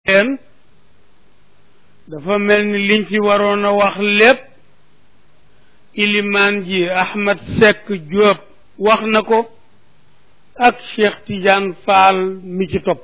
leen dafa mel ni liñ fi waroon a wax lépp ilimaan ji Ahmed Seck Diop wax na ko ak Cheikh Tidiane Fall mi ci topp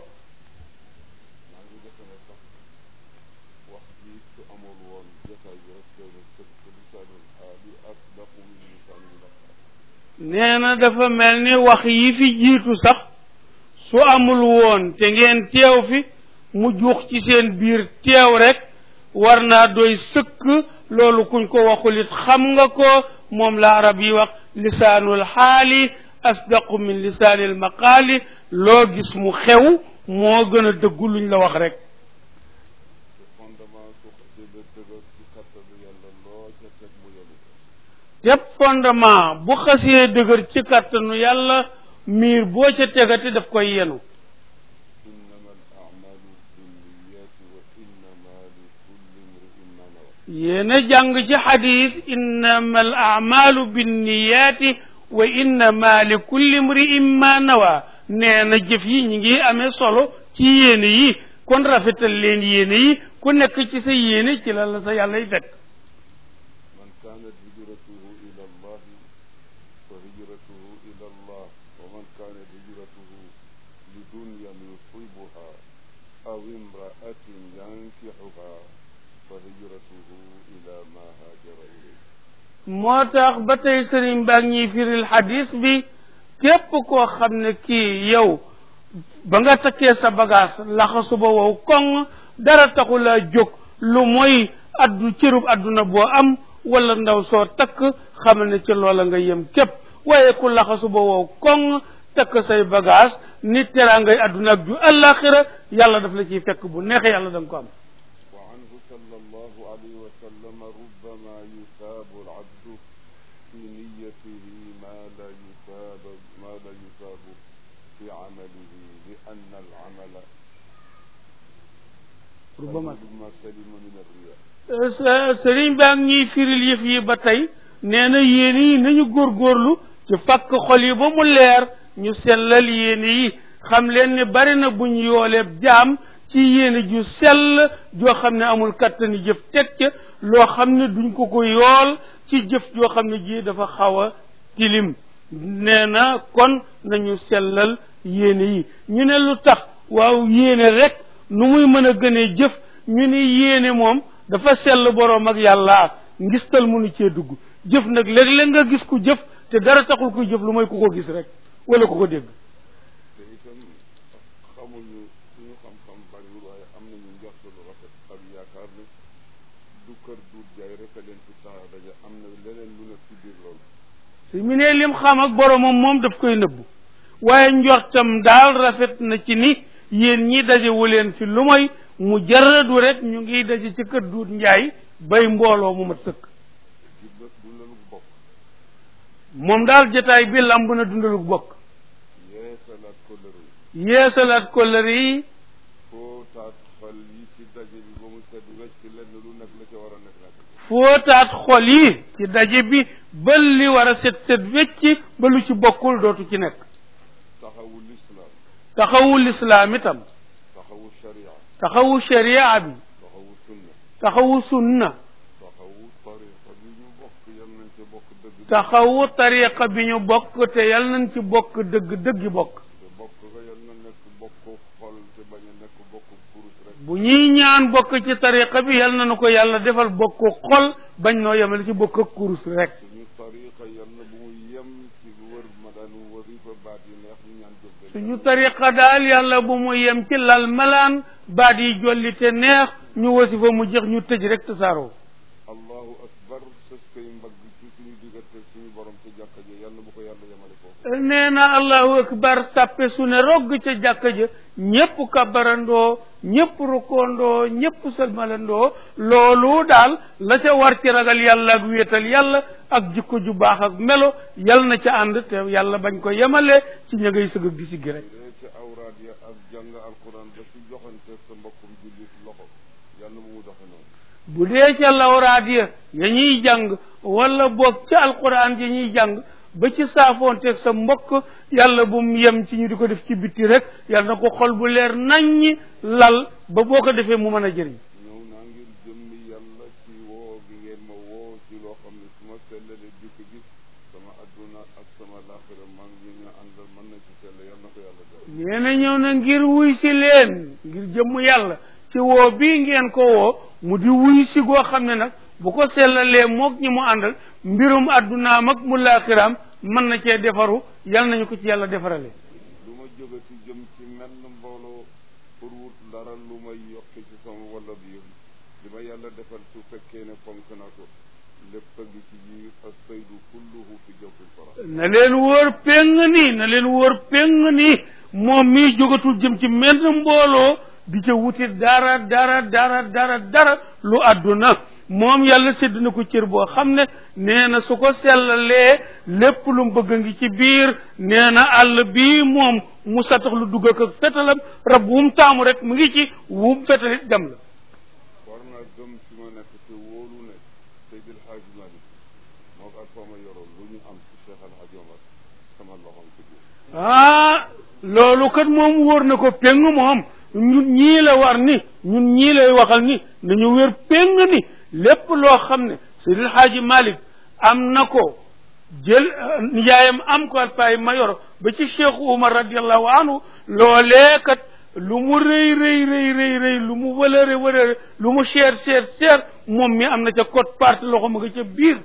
nee na dafa mel ni wax yi fi jiitu sax su amul woon te ngeen teew fi mu juux ci seen biir teew rek war naa doy sëkk loolu kuñ ko waxul it xam nga ko moom la arab yi wax lisaanul xaali asdaqu min lisaanil maqaali loo gis mu xew moo gën a dëggu luñ la wax rek tepp fondement bu xasee dëgër ci kàttanu yàlla miir boo ca tegati daf koy yenu yéena jàng ci xadis innama al amalu binniyaati wa innama li kulli mri'in ma nawa nee na jëf yi ñi ngi amee solo ci yéene yi kon rafetal leen yéene yi ku nekk ci sa yéene ci la la sa yàlla y fekk أو امرأة ينكحها فهجرته إلى ما هاجر إليه moo tax ba tey sëriñ baa ñuy firil xadis bi képp koo xam ne kii yow ba nga takkee sa bagage laxasu ba wow koŋ dara taxu laa jóg lu mooy addu cërub adduna boo am wala ndaw soo takk xamal ne ci loola nga yem képp waaye ku laxasu ba wow koŋ takk say bagage ni teraangay adduna ak ju àllaaxira yàlla daf la ciy fekk bu neexee yàlla da nga ko am وعنه صلى الله عليه وسلم ربما يثاب العبد في نيته ما لا يثاب ما لا يثاب في عمله لأن العمل ربما ربما سلم من الرياء sëriñ baa ngi ñuy firil yëf yi ba tey nee na yéen yi nañu góorgóorlu ci fakk xol yi ba mu leer ñu sellal yéene yi xam leen ni bari na buñ yooleeb jaam ci yéene ju sell joo xam ne amul kattani jëf teg ca loo xam ne duñ ko ko yool ci jëf joo xam ne ji dafa xaw a tilim nee na kon nañu sellal yéene yi ñu ne lu tax waaw yéene rek nu muy mën a gënee jëf ñu ni yéene moom dafa sell boroom ak yàlla ngistal mënu cee dugg jëf nag léeg-léeg nga gis ku jëf te dara taxul kuy jëf lu mooy ku ko gis rek wala ku ko dégg te itam xamuñu suñu xam-xam bariwul waaye am nañu njort lu rafet ak yaakaar ne du kër du jaay rek a leen fi tax a daje am na leneen lu nekk ci biir loolu su mu ne lim xam ak boromam moom daf koy nëbbu waaye njortam daal rafet na ci ni yéen ñi dajewu leen fi lu mooy mu jaradu rek ñu ngi daje ci kër duut njaay bay mbooloo mu mat sëkk du la du lalu bokk moom daal jotaay bi lamb na dundaluk bokk yeesalaat ko lëru yeesalaat kollëre yi foo taat xol yi ci daje bi ba mu set wecc lenn lu nekk la ca war a nekk nekk fóotaat xol yi ci daje bi ba li war a set set wecc ba lu ci bokkul dootu ci nekk taxawu lislaam taxawu lislaam itam taxawu sharia taxawu sharia bi taxawu sunna taxawu sunna taxawu tariqa bi ñu bokk yal nañ ca bokk dëgg taxawu tariqa bi ñu bokk te yal nañ ci bokk dëgg dëggi bokk te bokk ga yal na nekk bokk xol te bañ a nekk bokk kurus rek bu ñuy ñaan bokk ci tariqa bi yal nañu ko yàlla defal bokk xol bañ noo yemale ci bokk ak kurus rek suñu tariqa yal na bu mu yem ci wër ma daan warifa baat yi neex ñu ñaan jëggal suñu tariqa daal yàlla bu mu yem ci lal malaan baat yi jolli te neex ñu wasi fa mu jeex ñu tëj rek tasaaroo allahu akbar sës koy mbagg ci suñu diggante suñu borom ci jàkka ji yal na bu ko yàlla yemale foofu nee na allahu akbar sàppe su ne rogg ca jàkka ja ñépp kabarandoo ñépp rukkoondoo ñépp sëlmalandoo loolu daal la ca war ci ragal yàlla ak wéetal yàlla ak jikko ju baax ak melo yal na ca ànd te yàlla bañ ko yemale ci ña ngay sëgg ak di siggi rek dee ci awraad ya ak jàng alquran ba ci joxante sa mbokkum jullit loxo yal na bu mu doxe noonu bu dee ca lawraat ya ya ñuy jàng wala boog ca alquran ya ñuy jàng ba ci saafoonteeg sa mbokk yàlla bu mu yem ci ñu di ko def ci bitti rek yàlla na ko xol bu leer naññi lal ba boo ko defee mu mën a jëriñ ñëw naa ngir jëmmi yàlla ci woo gi ngeen ma woo ci loo xam ne su ma sellalee dikk gi sama adduna ak sama laaxira maa ngi ñu àndal mën na ci sell yal na ko yàlla def nee na ñëw na ngir wuy si leen ngir jëmm yàlla ci woo bii ngeen ko woo mu di wuy si goo xam ne nag bu ko sellalee mook ñi mu àndal mbirum addunaam ak mu laaxiraam mën na cee defaru yal nañu ko ci yàlla defarale lu ma jógati jëm ci menn mbooloo pour wut dara lu may yokki ci sama walla biir li ma yàlla defal su fekkee ne fonk na ko lépp a ngi ci biir as saydu kulluhu fi jawfil fara na leen wóor péng ni na leen wóor péng ni moom mii jógatul jëm ci menn mbooloo di ca wuti dara dara dara dara dara lu àdduna moom yàlla sédd na ko cër boo xam ne nee na su ko sellalee lépp lu mu bëgg ngi ci biir nee na àll bii moom mu satax lu dugg ak fetalam rab wu mu taamu rek mu ngi ci wu mu fetalit dem la war naa gëm fi ma nekk te wóolu ne Seydil Hadji Malick moo ko ak foo ma yoroon lu ñu am ci Cheikh Al Hadji Omar sama loxoom ci biir ah loolu kat moom wóor na ko péng moom ñun ñii la war ni ñun ñii lay waxal ni nañu wér péng ni lépp loo xam ne Seydil Hadji Malick am na ko jël nijaayam am ko alpaay mayor ba ci Cheikh Oumar radiallahu anhu loolee kat lu mu rëy rëy rëy rëy rëy lu mu wëlëre wëlëre lu mu cher cher cher moom mi am na ca code part loxo ma nga ca biir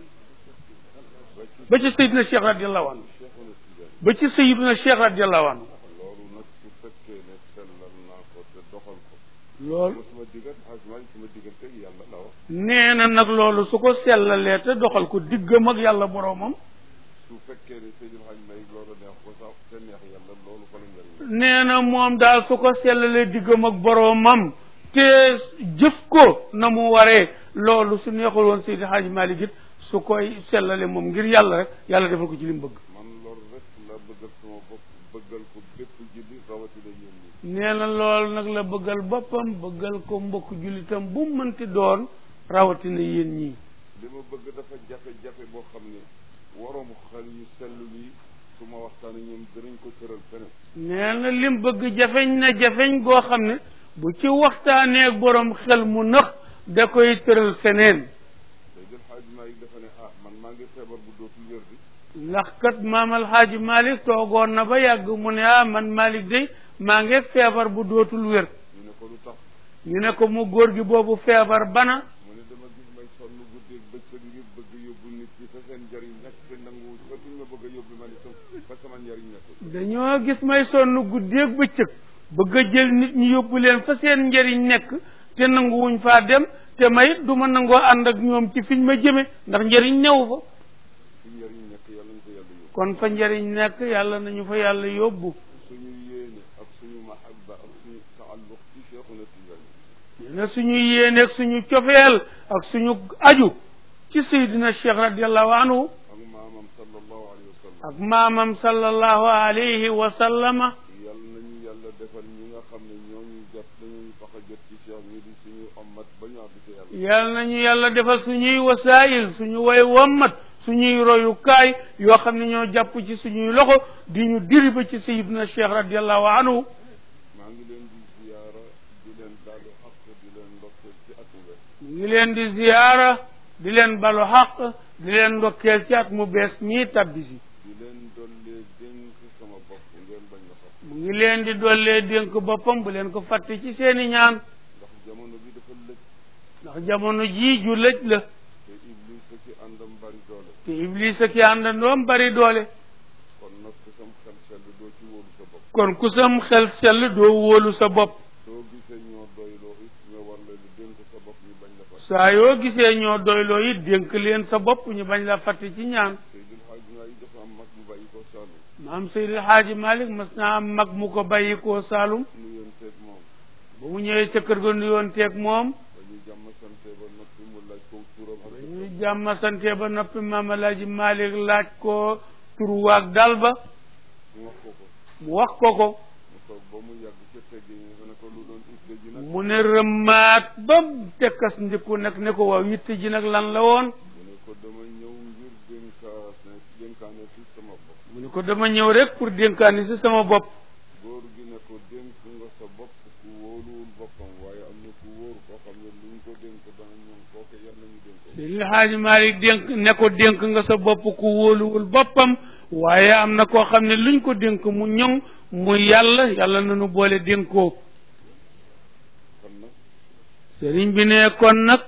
ba ci Seydina Cheikh radiallahu anhu Cheikhuna Tidiane ba ci Seydina Cheikh radiallahu anhu loolu nag su fekkee ne sellal naa ko te doxal ko loolu sama diggat Hadji Malick sama diggante ak yàlla la wax nee na nag loolu su ko sellalee te doxal ko diggam ak yàlla boroomam su fekkee ne Seydil Hadji Malick loolu neex ko sax te neex yàlla loolu fa la njëriñ la nee na moom daal su ko sellalee diggam ak boroomam te jëf ko na mu waree loolu su neexul woon Seydi Hadji Malick it su koy sellale moom ngir yàlla rek yàlla defal ko ci li mu bëgg man loolu rek la bëggal sama bopp bëggal ko bépp julli rawatina yéen ñi nee na loolu nag la bëggal boppam bëggal ko mbokk jullitam bu mu mënti doon rawatina yéen ñii li ma bëgg dafa jafe-jafe boo xam ne waroom xel yu sellu yi su ma waxtaan ak ñoom dinañ ko tëral feneen nee na lim bëgg jafeñ na jafeñ goo xam ne bu ci waxtaanee ak borom xel mu nëx da koy tëral feneen Seydil Hadji Malick dafa ne ah man maa ngi feebar bu dootul wér di ndax kat maam alxaaji Malick toogoon na ba yàgg mu ne ah man Malick day maa ngi feebar bu dootul wér ñu ne ko lu tax ñu ne ko mu góor gi boobu feebar bana mu ne dama gis may sonn guddeeg bëccëg ngir bëgg yóbbu nit ñi fa seen njëriñ nekk te nangu fa duñ ma bëgg a yóbbu man itam fa sama njëriñ nekkul dañoo gis may sonn guddeeg bëccëg bëgg a jël nit ñi yóbbu leen fa seen njëriñ nekk te nanguwuñ faa dem te mayit du ma nangoo ànd ak ñoom ci fiñ ma jëme ndax njëriñ new fa fi njëriñ nekk yàlla ñu ko yàlla yóbbu kon fa njëriñ nekk yàlla nañu fa yàlla yóbbu suñu yéene ak suñu mahabba ak suñu taalluq ci Cheikhuna Tidiane ne suñu yéeneeg suñu cofeel ak suñu aju ci Seydina Cheikh radiallahu anhu ak maamam sallallahu alayhi wa sallam ak maamam sallallahu alayhi wa sallama yàlla nañu yàlla defal ñi nga xam ne ñooñu jot dañuy tax a jot ci Cheikh ñi di suñu ommat ba ñu àgg ci yàlla yal nañu yàlla defal suñuy wasaayil suñu way wommat suñuy royukaay yoo xam ne ñoo jàpp ci suñuy loxo di ñu diri ba ci Seydina Cheikh radiallahu anhu maa ngi leen di ziyaara di leen daalu xaq di leen ndokkeel ci at mu bees ñu ngi leen di ziyaara di leen balu xaq di leen ndokkeel ci at mu bees ñii tabbi si di leen dollee dénk sama bopp ngeen bañ ma sax mu ngi leen di dollee dénk boppam bu leen ko fàtte ci seeni ñaan ndax jamono bi dafa lëj ndax jamono jii ju lëj la te iblis a ci àndam bari doole te iblis ak àndandoom bari doole kon nag ku sam xel sell doo ci wóolu sa bopp kon ku sam xel sell doo wóolu sa bopp soo gisee ñoo doyloo it nga war leen di dénk sa bopp ñu bañ la fàtte saa yoo gisee ñoo doyloo it dénk leen sa bopp ñu bañ la fàtte ci ñaan Seydil Hadji Malick dafa am mag mu bàyyi ko Saalum maam Seydil Haaji Malick mas naa am mag mu ko bàyyi koo Saalum nu yoon teeg moom ba mu ñëwee ca kër ga nuyoon teeg moom ba ñu jàmm sante ba noppi mu laaj ko turam ak ba ñu jàmm sante ba noppi maam Alaaji Malick laaj ko turu waag dal ba mu wax ko ko mu wax ko ko mu toog ba mu yàgg ca teggi mu ne ko lu doon itte ji nag mu ne rëmmaat ba tekkas ndiku nag ne ko waaw yitte ji nag lan la woon mu ne ko dama ñëw ngir dénkaane dénkaane ci sama bopp mu ne ko dama ñëw rek pour dénkaani si sama bopp góor gi ne ko dénk nga sa bopp ku wóoluwul boppam waaye ku wóor koo xam ne luñ ko dénk dana ñoom kooke yal nañu dénk ko Seydi Haaji Malik dénk ne ko dénk nga sa bopp ku wóoluwul boppam waaye am na koo xam ne luñ ko dénk mu ñoŋ mu yàlla yàlla nañu boole dénkoo kon nag sëriñ bi ne kon nag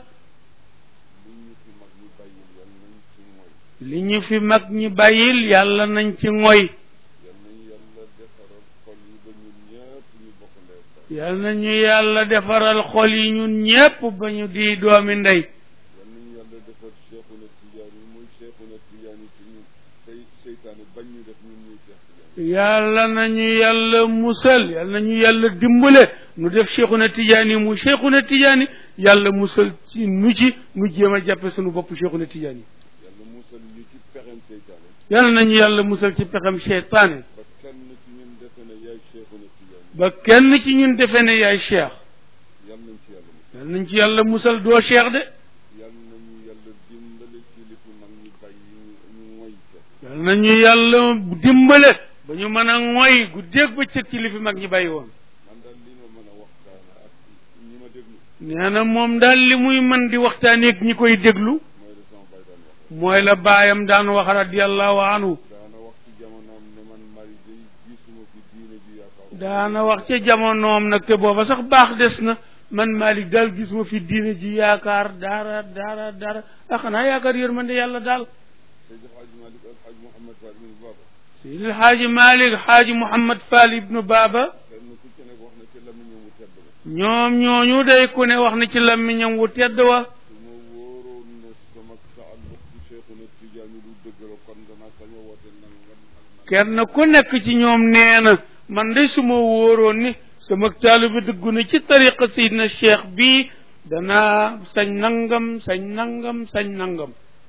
li ñu fi mag ñu bàyyil yal nañ ci mooy li ñu fi mag ñi bàyyil yàlla nañ ci ngoy yal nañ yàlla defaral xol yi ba ñun ñëpp ñu bokk ndey ak baay yàlla nañu yàlla defaral xol yi ñun ñépp ba ñu di doomi ndey yal nañu yàlla defar Cheikhuna Tidiane yi muy Cheikhuna Tidiane yi ci ñun tey seytaane bañ ñu def ñun ñuy Cheikh Tidiane yàlla nañu yàlla musal yàlla nañu yàlla dimbale nu def Cheikhuna Tidiane mu Cheikhuna Tidiane yàlla musal ci nu ci nu jéem a jàppe sunu bopp Cheikhuna Tidiane yàlla musal ñu ci pexem seytaane yàlla nañu yàlla musal ci pexem seytaane ba kenn ci ñun defe ne yaay Cheikhuna Tidiane ba kenn ci ñun defe ne yaay cheikh yal nañ ci yàlla musal yàlla nañ ci yàlla musal doo cheikh de yal nañu yàlla dimbale ci li fi mag ñu bàyyi ñu ñu moy ca yàlla nañu yàlla dimbale ba ñu mën a ngoy guddeeg bëccëg ci li fi mag ñi bàyyi woon man daal li ma mën a waxtaan ak ñi ma déglu nee na moom daal li muy mën di waxtaaneeg ñi koy déglu mooy la sama bay daan wax mooy la baayam daan wax radiallahu anhu daana wax ci jamonoom ne man mari day gisuma fi diine ju yaakaar daana wax ca jamonoom nag te booba sax baax des na man Malick daal gisuma fi diine ji yaakaar dara dara dara ah xanaa yaakaar yërmande yàlla daal Seydi Hadji Malick ak Hadji Mouhamed Fall ibn Baba Seydi Xaaji Malick Xaaji Mouhamad Fall ibnu Baba kenn ku ci nekk wax na ci lamiñam mu tedd ba ñoom ñooñu day ku ne wax na ci làmmiñam wu tedd wa su ma wóoroon ne sama taalluq ci Cheikhuna Tidiane lu dëgg la kon danaa sañ a woote nangam nangam kenn ku nekk ci ñoom nee na man day su ma wóoroon ni sama taalibe dëggu na ci tariqa Seydina Cheikh bii danaa sañ nangam sañ nangam sañ nangam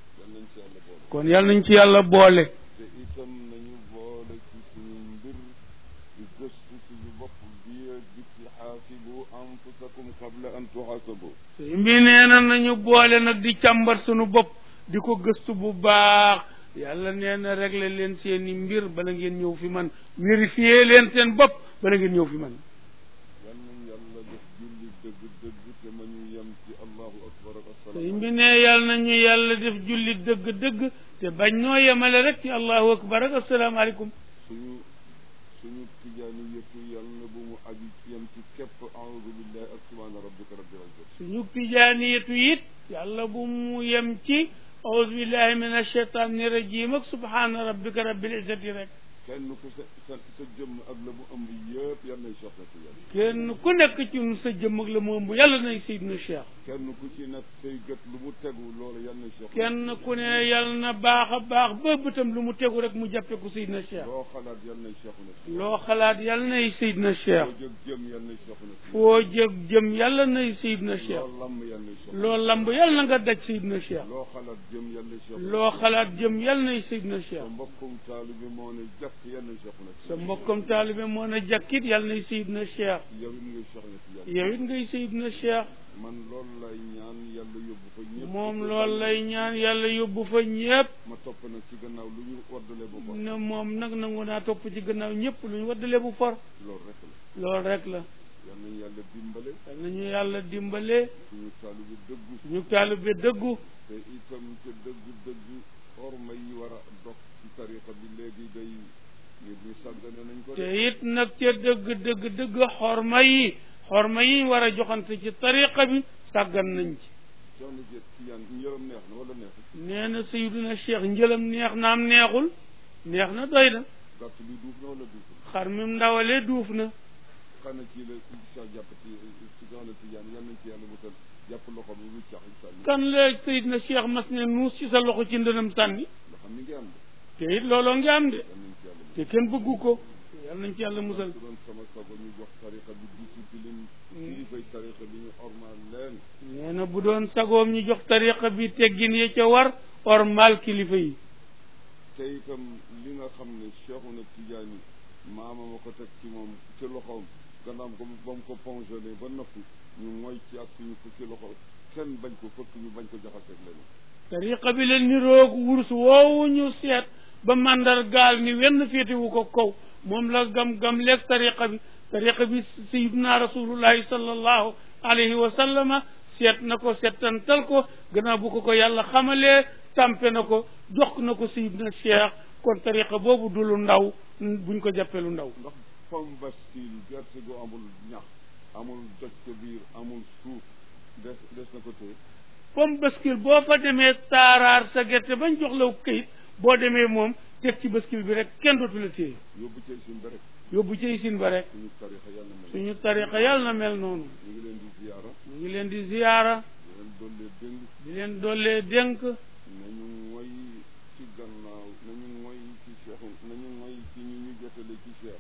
yal nañ ci kon yàlla nañ ci yàlla boole yàlla boole te itam nañu boole ci suñu mbir di gëstu suñu bopp bi ak biti xaasibu anfusakum qabla an tuxaasabu sëñ bi nee na nañu boole nag di càmbar sunu bopp di ko gëstu bu baax yàlla nee na régler leen seeni mbir bala ngeen ñëw fi man vérifier leen seen bopp bala ngeen ñëw fi man yal nañ yàlla def julli dëgg dëgg te ma ñu yem ci allahu akbar ak sëñ asalaam bi ne yàlla nañu yàlla def julli dëgg-dëgg te bañ noo yemale rek ci allahu akbar ak asalaamaaleykum suñu suñu tijaani yëpp yàlla bu mu aju yem ci képp aoudu billahi ak subhaana rabbika rabbil izzati suñu tijaaniyatu it yàlla bu mu yem ci auzu billahi min ashaytani rajim ak subhana rabbika rabbil izzati rek kenn ku sa sa sa jëmm ak la mu ëmb yëpp yal nay Cheikh na Tidiane kenn ku nekk ci ñun sa jëmm ak la mu ëmb yàlla nay Seydina Cheikh kenn ku ci nekk say gët lu mu tegu loolu yal nay Cheikh kenn ku ne yàlla na baax a baax ba bëtam lu mu tegu rek mu jàppe ko Seydina Cheikh loo xalaat yal nay Cheikh na Tidiane loo xalaat yàlla nay Seydina Cheikh foo jóg jëm yal nay Cheikh na Tidiane foo jëg jëm yàlla nay Seydina Cheikh loo lamb yal nay Cheikh loo lamb yàlla na nga daj Seydina Cheikh loo xalaat jëm yal nay Cheikh loo xalaat jëm yàlla nay Seydina sa Cheikh mbokkum taalibe moo ne jàkk yal nay Cheikh na sa Tidiane mbokkam taalibe moo na jàkkit yàlla nay Seydina Cheikh yow it ngay Cheikh na Tidiane yow it ngay Seydina Cheikh man loolu lay ñaan yàlla yóbbu fa ñëpp moom loolu lay ñaan yàlla yóbbu fa ñépp ma topp nag ci gannaaw lu ñu waddale ba ko ne moom nag nangu naa topp ci gannaaw ñépp lu ñu waddale bu for loolu rek la loolu rek la yal nañu yàlla dimbale yal nañu yàlla dimbale suñu taalibe dëggu ñu taalibe dëggu te itam te dëgg dëgg orma yi war a dox ci tariqa bi léegi day nit ñi sàggane nañ ko te de it nag ca dëgg dëgg dëgg xorma yi xorma yi war a joxante ci tariqa bi sàggan nañ ci soxna Diet Tijaan njëram neex na wala neexul nee na Seydina Cheikh njëlam neex naam neexul neex na doy na gàtt bi duuf na wala duuful xar mi ndawalee duuf na xana ci la sa jàpp ci ci soxna Tijaan yal nañ ci yàlla musal jàpp loxo bi lu cax incha allah kan la Seydina Cheikh mas ne nuus ci sa loxo ci ndënam sànni nga xam ni ngi am de te it looloo ngi am de yal nañ ci yàlla musal te kenn bëggu ko yal nañ ci yàlla musal su doon sama sago ñu jox tariqa bi discipline kilifay tariqa bi ñu ormal leen nee na bu doon sagoom ñu jox tariqa bi teggin ya ca war ormal kilifa yi te itam li nga xam ne Cheikhuna Tidiane maama ma ko teg ci moom ci loxoom gannaaw ko ba mu ko pongelé ba noppi ñu mooy ci ak suñu fukki loxo kenn bañ ko fëkk ñu bañ ko jaxaseeg leneen tariqa bi leen ni roog wurus woowu ñu seet ba mandargaal ni wenn féetewu ko kaw moom la gam-gam leeg tariqa bi tariqa bi sayiduna rasulullahi sallallahu alayhi wa sallama seet na ko seetantal ko gannaaw bu ko ko yàlla xamalee tampe na ko jox na ko sayidna cheikh kon tariqa boobu du lu ndaw buñ ko jàppee lu ndaw ndax pomme bascule gerte gu amul ñax amul doj ca biir amul suuf des des na ko téye pomme bascule boo fa demee taaraar sa gerte bañ jox la këyit boo demee moom teg ci bascule bi rek kenn dootu la téye yóbbu ci sin ba rek yóbbu ci sin ba rek suñu tarixa yàlla mel suñu tariqa yàlla na mel noonu ñu ngi leen di ziyaara ñu ngi leen di ziyaara di leen dollee dénk di leen dollee dénk nañu moy ci gannaaw nañu moy ci cheikh nañu moy ci ñu ñu jotale ci cheikh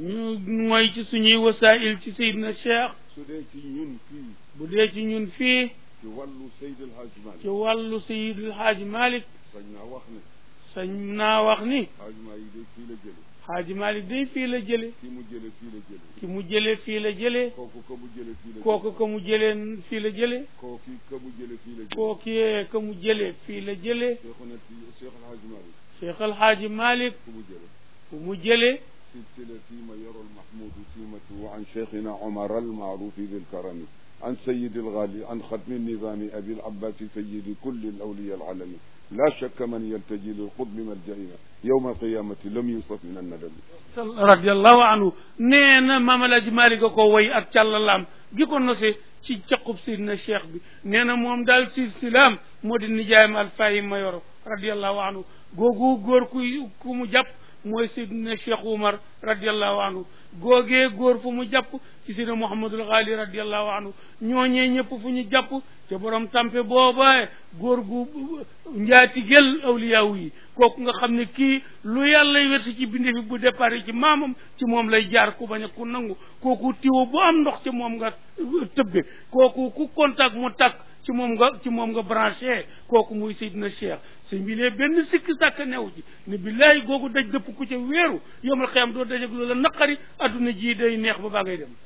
ñu mooy ci suñuy wasail ci sayidna cheikh su dee ci ñun fii bu dee ci ñun fii ci wàllu Seydi El Hadj Malick ci wàllu sayidul xaaji malik sañ naa wax ne sañ naa wax ni Hadj Malick de fii la jële xaaji malik day fii la jële ki mu jële fii la jële ki mu jële fii la jële kooku ka mu jële fii la kooku ka mu jëlee fii la jële kooki ka mu jële fii la jële kookiyee ka mu jële fii la jële Cheikhuna ti Cheikh El Hadj Malick cheikh alxaaji malik ku mu jële fu mu jële سلسلتي ما يرى المحمود سيمته عن شيخنا عمر المعروف بالكرم عن سيد الغالي عن ختم النظام أبي العباس سيد كل الأولياء العالمين لا شك من يلتجي للقطب ملجئنا يوم القيامة لم يوصف من الندم radiallahu anhu nee na maam alaaji malik a ko woy ak càllalaam gi ko nose ci caqub sidna cheikh bi nee na moom daal silsilaam moo di nijaayam alfahim ma yoro radiallahu anhu googu góor ku ku mu jàpp mooy sidna cheikh oumar radiallahu anhu googee góor fu mu jàpp ci sidna mouhamadul ghali radiallahu anhu ñooñee ñëpp fu ñu jàpp te borom tampe booba góor gu njaati gel awliyaawu yi kooku nga xam ne kii lu yàlla wersi ci binde fi bu départ ci maamam ci moom lay jaar ku bañ a ku nangu kooku tiwo bu am ndox ci moom nga tëbbe kooku ku contact mu takk ci moom nga ci moom nga branché kooku muy Seydina Cheikh sëñ bi ne benn sikki sàkk new ci ne billaay googu daj dëpp ku ca wéeru yomal xiyam doo dajeg loola naqari adduna ji day neex ba baa ngay dem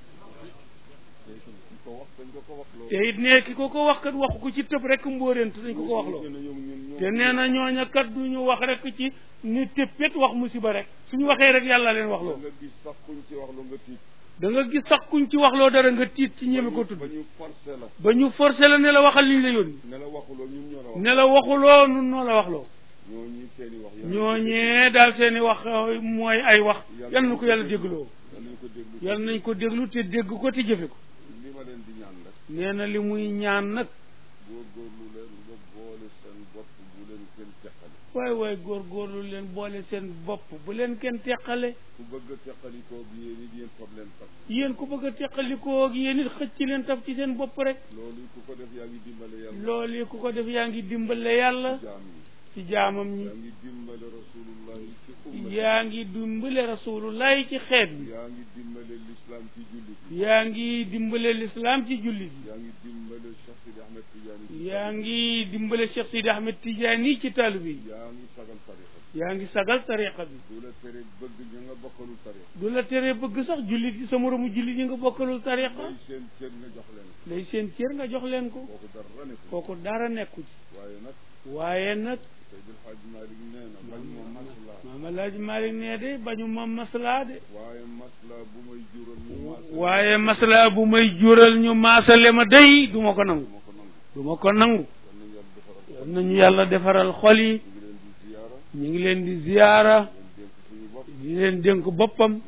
ko wax dañ ko ko wax loolu te it ne ki ko ko wax kat waxu ko ci tëb rek mbóoreent dañ ko ko wax loo te nee na ñooña kat du ñu wax rek ci ni téppét wax musiba rek suñu waxee rek yàlla leen wax loo nga gis sax kuñ ci wax lu nga tiit da nga gis sax kuñ ci wax loo dara nga tiit ci ñeme ko tudd ba ñu forcé la ba ñu forcé la ne la waxal liñ la yónni ne la waxuloo ñun ñoo la wax ne la waxuloo nun noo la wax loo ñooñi seen i wax yàlla ñooñee daal seen i wax euh, mooy ay wax yal na ko yàlla dégloo yal nañ ko déglu yal nañ ko déglu te dégg ko te jëfe ko li ma leen di ñaan rek nee na li muy ñaan nag góorgóorlu leen nga boole seen bopp bu leen kenn teqale waay waay góorgóorlu leen boole seen bopp bu leen kenn teqale ku bëgg a teqalikoo bi yéen it yéen fab leen fab yéen ku bëgg a teqalikoo ak yéen it xëcc leen taf ci seen bopp rek loolu ku ko def yaa ngi dimbale yàlla loolu yi ku ko def yaa ngi dimbale yàlla jaam yi ci jaamam ñi yaa ngi dimbale rasulullahi ci umma yaa ngi dimbale rasulullahi ci xeet bi yaa ngi dimbale l'islam ci jullit yi yaa ngi dimbale lislaam ci jullit yaa ngi dimbale Cheikh Sidi Ahmed Tidiane yi yaa ngi dimbale Cheikh Sidi Ahmed Tidiane yi ci taalibe yi yaa ngi sagal tariqa bi yaa ngi sagal tariqa bi du la tere bëgg ña nga bokkalul tariqa du la tere bëgg sax jullit yi sa moromu jullit yi nga bokkalul tariqa day seen cër nga jox leen lay seen cër nga jox leen ko kooku dara ne ko kooku dara nekku ci waaye nag waaye nag Seydil Hadj Malick nee na bañ ma masla maam Alaaji Malik nee de bañu ma maslaa de waaye masla bu may jural ñu masla waaye maslaa bu may jural ñu maasale ma day du ma ko nangu ma ko nangu du ma ko nangu yal nañ yàlla defaral yal nañu yàlla defaral xol yi ñu ngi leen di ziyaara ñu ngi leen di ziyaara leen dénk suñu bopp di leen dénk boppam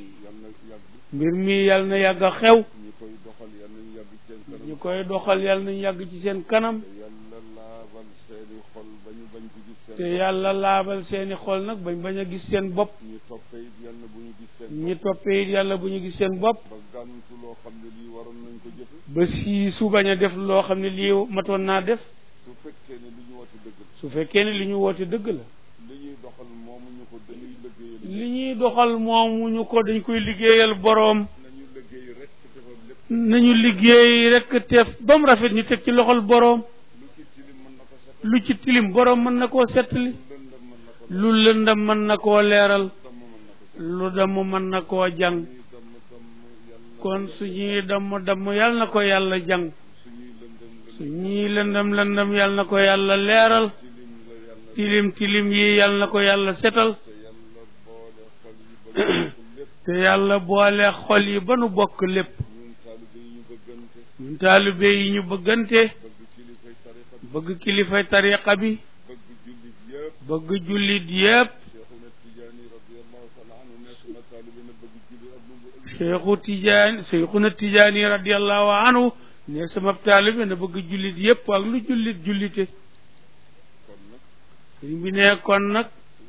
mbir mi yal na yàgg mbir mi yal na yàgg a xew ñi koy doxal yal nañ yàgg ci seen kanam ñu koy doxal yal nañ yàgg ci seen kanam te yàlla laabal seeni xol ba ñu bañ ci gis seen te bopp. yàlla laabal seeni xol nag bañ bañ a gis seen bopp ñi toppee it yal na bu ñu gis seen ñi bopp toppee it yàlla bu ñu gis seen bopp ba gàntu loo xam ne lii waroon nañ ko jëfe ba si su bañ a def loo xam ne lii matoon naa def su fekkee ne li ñu woote dëgg la su fekkee ne li ñu woote dëgg la li ñuy doxal moomu ñu ko dañuy liggéeyal li ñuy doxal moomu ñu ko dañ koy liggéeyal boroom nañu liggéey rek te defal lépp nañu liggéey rek teef ba mu rafet ñu teg ci loxol boroom lu ci tilim mën na ko setal lu ci tilim boroom mën na koo settali lu lëndëm mën na ko lu lëndam mën na koo leeral damm mën na ko setal lu damm mën na koo jàng ñuy damm damm yàlla kon suñuy damm damm yal na ko yàlla jàng suñuy lëndëm lëndëm suñuy lëndam lëndam yal na ko yàlla leeral tilim la yàlla tilim tilim yi yal na ko yàlla setal te yàlla boole xol yi ba ñu bokk lépp te yàlla boole xol yi ba nu bokk lépp ñun taalibe yi ñu bëggante ñun taalibe yi ñu bëggante bëgg kilifay tariqa bi bëgg kilifay tariqa bi bëgg jullit yëpp bëgg jullit yépp cheikhuna tijaani radiallahu taala anhu nekk na taalibe na bëgg jullit ak lu mu ëllëg cheikhu tijaani cheikhuna tijaani radiallahu anhu ne sama taalibe na bëgg jullit yépp ak lu jullit jullite kon nag sëriñ bi ne kon nag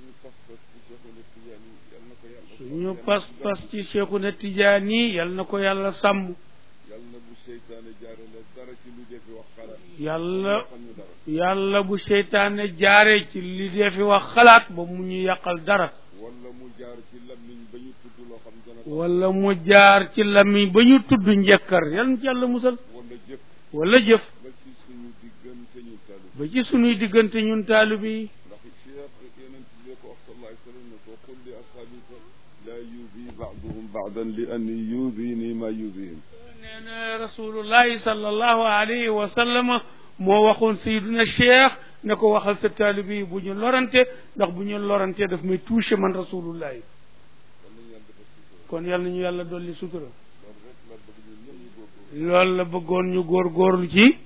suñu pas-pas ci cheikhuna tijaani yal na ko suñu pas-pas ci cheikhuna tijaani yal na ko yàlla yàlla sàmm yal na bu seytaane jaarale dara ci lu defi wax xalaat yàlla xam ñu dara yàlla bu seytaane jaare ci li dee fi wax xalaat ba mu ñu yàqal dara wala mu jaar ci lammiñ ba ñu tudd loo xam dana ko wala mu jaar ci lamiñ ba ñu tudd njëkkar yal na ci yàlla musal wala jëf wala jëf ba ci suñu diggante ñu talu ba ci sunuy diggante ñun taalibe yi ndax cheikh yonent bi ko wax sallallahu alayhi wa sallam ne ko qul li ashabika la yuzi baaduhum baadan li anni yuzini ma yuzihim nee na rasulullahi sallallahu alayhi wa sallam moo waxoon sayduna cheikh ne ko waxal sa taalibe yi bu ñu lorante ndax bu ñu lorante daf may touché man rasulullahi kon nañu yàlla kon yàlla nañu yàlla defal sutura dolli sutura loolu rek la bëgg ñun ñëpp ñu góorgóorlu loolu la bëggoon ñu góorgóorlu ci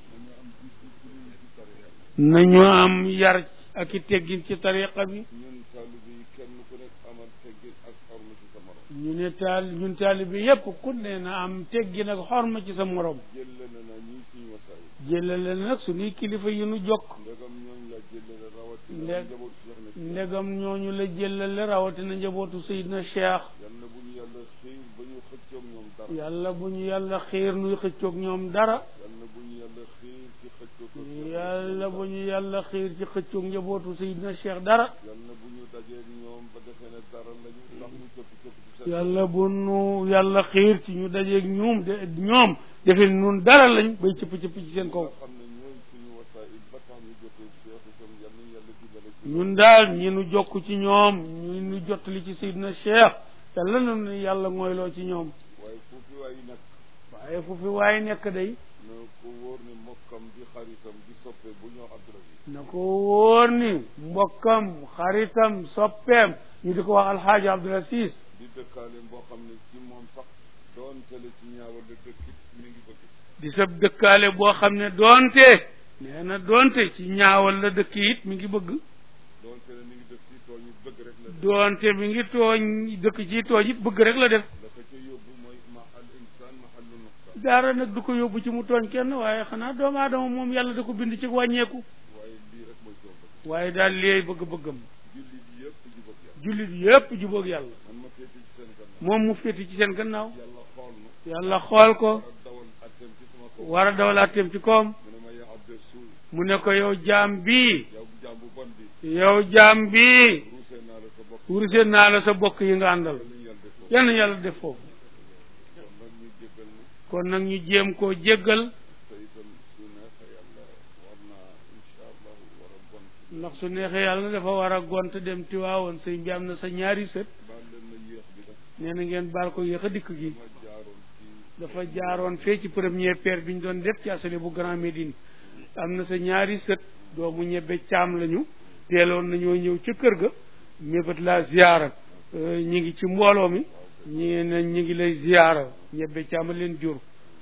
nañu am yar ak i teggin ci tariqa bi ñun taalibe yi kenn ku nekk amal teggin ak xorma ci sa morom ñu ne taal ñun taalibe yépp ku ne na am teggin ak xorma ci sa morom jëllale na ñii suñu wasaay jëlale nag suñuy kilifa yi nu jokk ndegam ñooñu la jëllale rawatina Ndeg- njaboot Cheikh na ndegam ñooñu la jëlale rawatina njabootu Seydina Cheikh yal na bu ñu yàlla xiir ba ñu xëccoog ñoom dara yàlla bu ñu yàlla xiir nuy xëccoog ñoom dara yal na bu ñu yàlla xiir ci xëccoog ko Cheikh. yàlla bu ñu yàlla xiir ci xëccoog njabootu Seydina Cheikh dara yal na bu ñu dajeeg ñoom ba defee ne dara lañu ndax ñu cëpp cëpp ci seen yàlla bu nu yàlla xiir ci ñu dajeeg ñoom de ñoom defe nun dara lañ bay cëpp cëpp ci seen kaw nga xam ne ñooy suñu wasaayil ba tax ñu jotee Cheikh itam yal nañu yàlla dimbale ci ñun daal ñi nu jokk ci ñoom ñu nu jottali ci Seydina Cheikh yàlla na nu yàlla mooyloo ci ñoom waaye foofu waay nag waaye fu fi waaye nekk day na ko wóor ne mokkam di xaritam di soppe bu ñoo Abdoulaye na ko wóor ni mbokkam xaritam soppeem ñu di ko wax alxaaji Abdul Aziz di dëkkaale boo xam ne ci moom sax doon tele ci ñaawal la dëkkit mi ngi bëgg di sab dëkkaale boo xam ne doonte nee na doonte ci ñaawal la dëkk it mi ngi bëgg doon tele mi ngi dëkk ci tooñ it bëgg rek la def doonte mi ngi tooñ dëkk ci tooñ it bëgg rek la def la ko ca yóbbu mooy ma al insaan mahallu nuqsaan dara nag du ko yóbbu ci mu tooñ kenn waaye xanaa doomu aadama moom yàlla da ko bind ci wàññeeku waaye lii rek mooy soo bëgg waaye daal léey bëgg-bëggam jullit yëpp jubóog yàlla jullit yépp jubóog yàlla man ma féete ci seen gannaaw moom mu féeti ci seen gannaaw yàlla xool nu yàlla xool ko ak dawal atteem ci sama kaw war a dawalaateem ci koom mu ne ma yaa abde suul mu ne ko yow jaam bii yow jaam bu bon bi yow jaam bii ruusee naa la sa bopp wursee naa la sa bokk yi nga àndal lañu yàlla def foofu yal na yàlla def foofu kon nag ñu kon nag ñu jéggal ni jéem koo jéggal te itam su neexee yàlla war naa incha allahu war a bon ndax su neexee yàlla dafa war a gont dem tiwaawoon sëñ bi am na sa ñaari sët baal leen na yéex bi def nee na ngeen baal ko yéex a dikk gi ma jaaroon ci dafa jaaroon fee ci première paire bi ñu doon def ci asale bu Grand Médine am na sa ñaari sët doomu ñebbe caam lañu teeloon nañoo ñëw ca kër ga mébét laa ziyaara Euh, ñi ngi ci mbooloo mi ñi ne ñi ngi lay ziyaara ñebbe caam a leen jur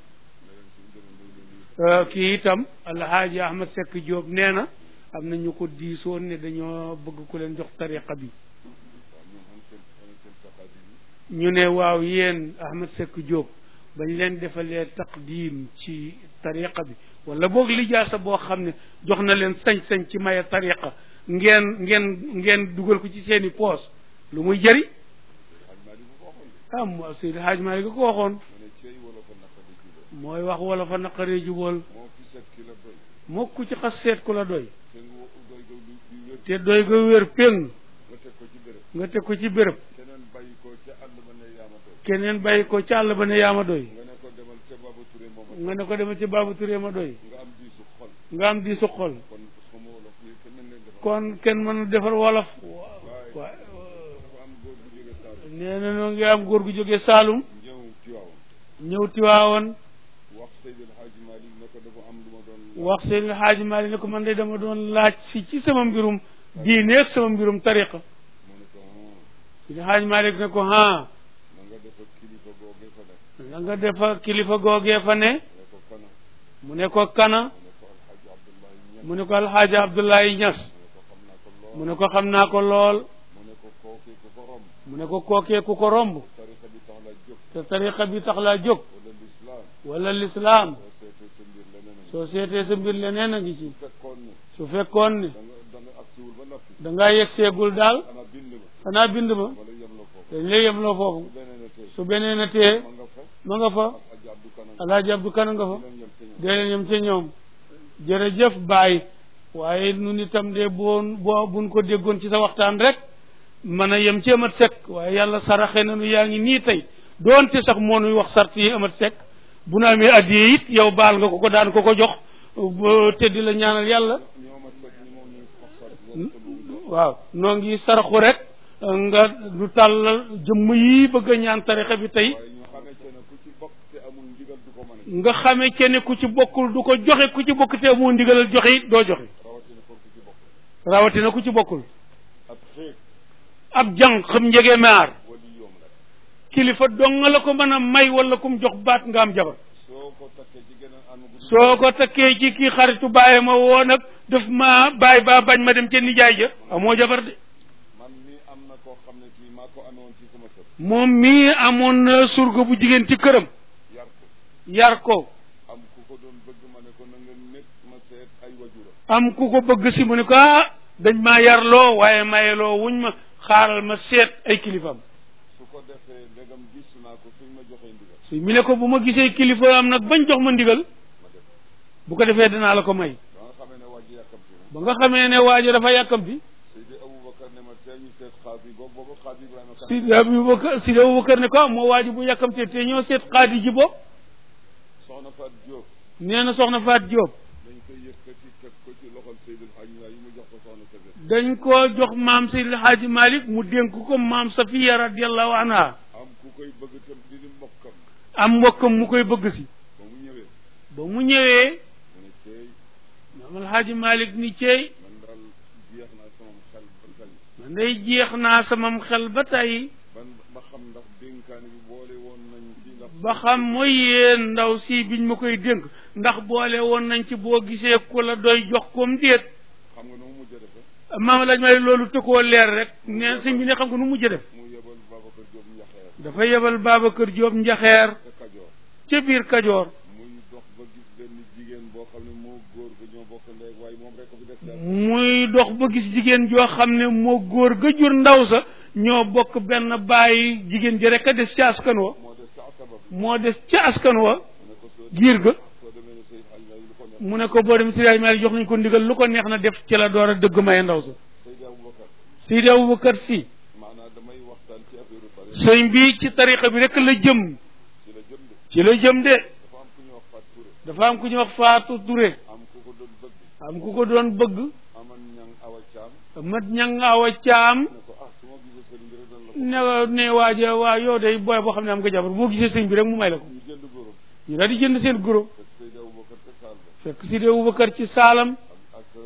Euh, kii itam alhaaji ahmad sekk Diop nee na am na ñu ko diisoon ne dañoo bëgg ku leen jox tariqa bi waaw ñoom am seen am seen taxaadi yi ñu ne waaw yéen ahmad sekk Diop bañ leen defalee taqdim ci tariqa bi wala boog lijaasa boo xam ne jox na leen sañ-sañ ci maye tariqa ngeen ngeen ngeen dugal ko ci seeni poos lu muy jëri xaj maa di bu ko waxoon de ah mo Seydi Haaj Maalik ko waxoon mu ne cey wala ko naqadi ci loolu mooy wax wala fa naqaree jubóol moo fi set ki la doy moo ku ci xas seet ku la doy te nga wa- doy ga lu di wér te doy ga wér péng nga teg ko ci béréb nga teg ko ci béréb keneen bàyyi ko ca àll ba ne yaama doy keneen bàyyi ko ci àll ba ne yaa ma doy nga ne ko demal ca Baba Touré mooma nga ne ko demal ci Baabu Turé ma doy nga am diisu xol nga am di su xol kon xama wolof yi keneen leen defal kon kenn mën a defar wolof waaye waaye dafa am góor bu jóge Saalum nee na noo ngi am góor gu jógee Saalum ñëw Tiwaawan ñëw Tiwaawoon wax Seydil Hadji Malick ne ko dafa am lu ma doon wax seen Xaaji Maalik ne ko man de dama doon laaj si ci sama mbirum diine ak sama mbirum tariqa mu ne ko ah seen Xaaji Maalik ne ko ha na nga def ak kilifa googee fa nekk la nga defa kilifa googee fa ne ne ko kana mu ne ko kana mu ne ko alxaaji abdullahi ñas mu ne ko alxaaja abdullahi ñas mu ne ko xam naa ko lool mu ne ko xam naa ko lool mu ne ko kookee ku ko romb mu ne ko kookee ku ko romb tarixa bi tax la jóg te tariqa bi tax laa jóg wala lislaam wala lislaam soo seetee sa mbir leneen a ngi soo seetee sa mbir leneen a ngi ci fekkoon ne su fekkoon ne da nga da nga agsiwul ba noppi dangaa yegg seegul daal xanaa bind ma xanaa bind ma wala yem la foofu dañ lay yemloo foofu bu beneen a tey su beneen a tee ma nga fa ma nga fa ak aji abdu kanam alaaji abdu kana nga fa leen yem te ñoom dee leen yem ca ñoom jërëjëf Baye waaye nun itam de boon boo buñ ko déggoon ci sa waxtaan rek mën a yem ci amat sekk waaye yàlla saraxe nañu yaa ngi nii tey doonte sax moo nuy wax sart yi amat sekk bu nu amee addiyee it yow baal nga ko ko daan ko ko jox ba te di la ñaanal yàlla ñoo ma fekk ni moom ñuy wax sax loolu te bu waaw noo ngi saraxu rek nga du tàllal jëmm yi bëgg a ñaan tarixa bi tey waaye ñu xamee ci ne ku ci bokk te amul ndigal du ko mën a nga xamee ci ne ku ci bokkul du ko joxe ku ci bokk te moo ndigalal joxe it doo joxe rawatina kon ku ci bokk rawatina ku ci bokkul ab xeeg ab jàng xam njege maar wali yoom la kilifa dong la ko mën a may wala kum jox baat nga am jabar soo ko takkee ci geneen anam gu soo ko takkee ci kii xaritu bàyyi ma woo nag daf ma bàyyi ba bañ ma dem ca nijaay ja amoo jabar de man mii am na koo xam ne kii maa ko amewoon ci sama kër moom mii amoon na surga bu jigéen ci këram yar ko yar ko am ku ko doon bëgg ma ne ko na nga nekk ma seet ay wajura am ku ko bëgg si mu ne ko ah dañ maa yarloo waaye mayeloo wuñ ma xaaral ma seet ay kilifaam su ko defee ndegam gis naa ko suñ ma joxee ndigal si mi ne ko bu ma gisee kilifa am nag bañ jox ma ndigal ma def bu ko defee dinaa la ko may ba nga xamee ne wàjji yàkkamti na ba nga xamee ne waajo dafa yàkkamti Seydi Aboubacar ne ma tee ñu seet xaadi boobu boobu xaadi Ibrahima kan Sidi Abubakar Sidi Abubakar ne ko ah moo waaji bu yàkkamtee te ñoo seet xaadi ji bopp soxna Faat Diop nee na soxna Faat Diop dañ koy yëkkati teg ko ci loxol Seydil Hadj Ndiaye yi mu jox ko soxna Sebe dañ koo jox maam Seydi El Hadji Malick mu dénk ko maam Safiya radiallahu anha am ku koy bëgg tam di di mbokkam am mbokkam mu koy bëgg si ba mu ñëwee ba mu ñëwee mu ne ceey maam El Hadji Malick ni ceey man daal jeex naa sama xel ba tey man day jeex naa samam xel ba tey ban ba xam ndax dénkaane bi boole woon nañ ci ndax ba xam mooy yéen ndaw si biñ ma koy dénk ndax boole woon nañ ci boo gisee ku la doy jox koom déet xam nga nu mu mujj a defe maam El Hadji Malick loolu tëkkoo leer rek ne sëñ bi ne xam nga nu mujj def mu yebal Babacar Diop Njaxeer dafa yebal Babacar Diop njaxeer te Kajoor ca biir Kajoor muy dox ba gis benn jigéen boo xam ne moo góor ga ñoo bokk ndey waaye moom rek ko fi def daal muy dox ba gis jigéen joo xam ne moo góor ga jur ndaw sa ñoo bokk benn bàyyi jigéen ji rek a des ca askan wa moo des ca sabab moo des ca askan wa mu ne ko soo giir ga soo demee ne Seydil Hadj Ndiaye lu ko neex mu ne ko boo dem Seydi Hadji Malick jox nañ ko ndigal lu ko neex na def ci la door a dëgg maye ndaw sa Seydi Aboubacar Seydi Aboubacar si maanaam damay waxtaan ci affaire tariqa sëñ bi ci tariqa bi rek la jëm ci la jëm de ci la jëm de dafa am ku ñuy wax Fatou Touré dafa am ku ñuy wax Faatu Touré am ku ko doon bëgg am ku ko doon bëgg aman ñang awa caam mat ñang awa caam ne ko ah su ma gisee sëriñ bi rek dan la ko ne ne waaja waa yow day booy boo xam ne am nga jabar boo gisee sëñ bi rek mu may la ko ñu jënd góoram ñu daal di jënd seen guro fekk Seydi Aboubacar te saal ba fekk Seydi Aboubacar ci saalam ak ak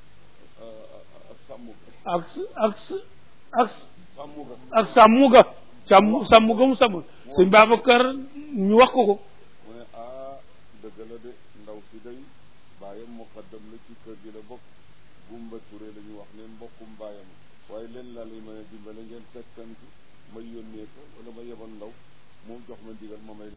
ak sàmm ga ak ak ak sàmm ga ak sàmm ga sàmm sàmm ga mu sàmm sëñ Babacar ñu wax ko ko mu ne ah dëgg la de ndaw si day baayam muqaddam la ci kër gi la bokk Gumba Touré la ñu wax ne mbokkum baayam waaye leen laa lay mën a dimbale ngeen fekkanti ma yónnee ko wala ma yebal ndaw moom jox ma ndigal ma may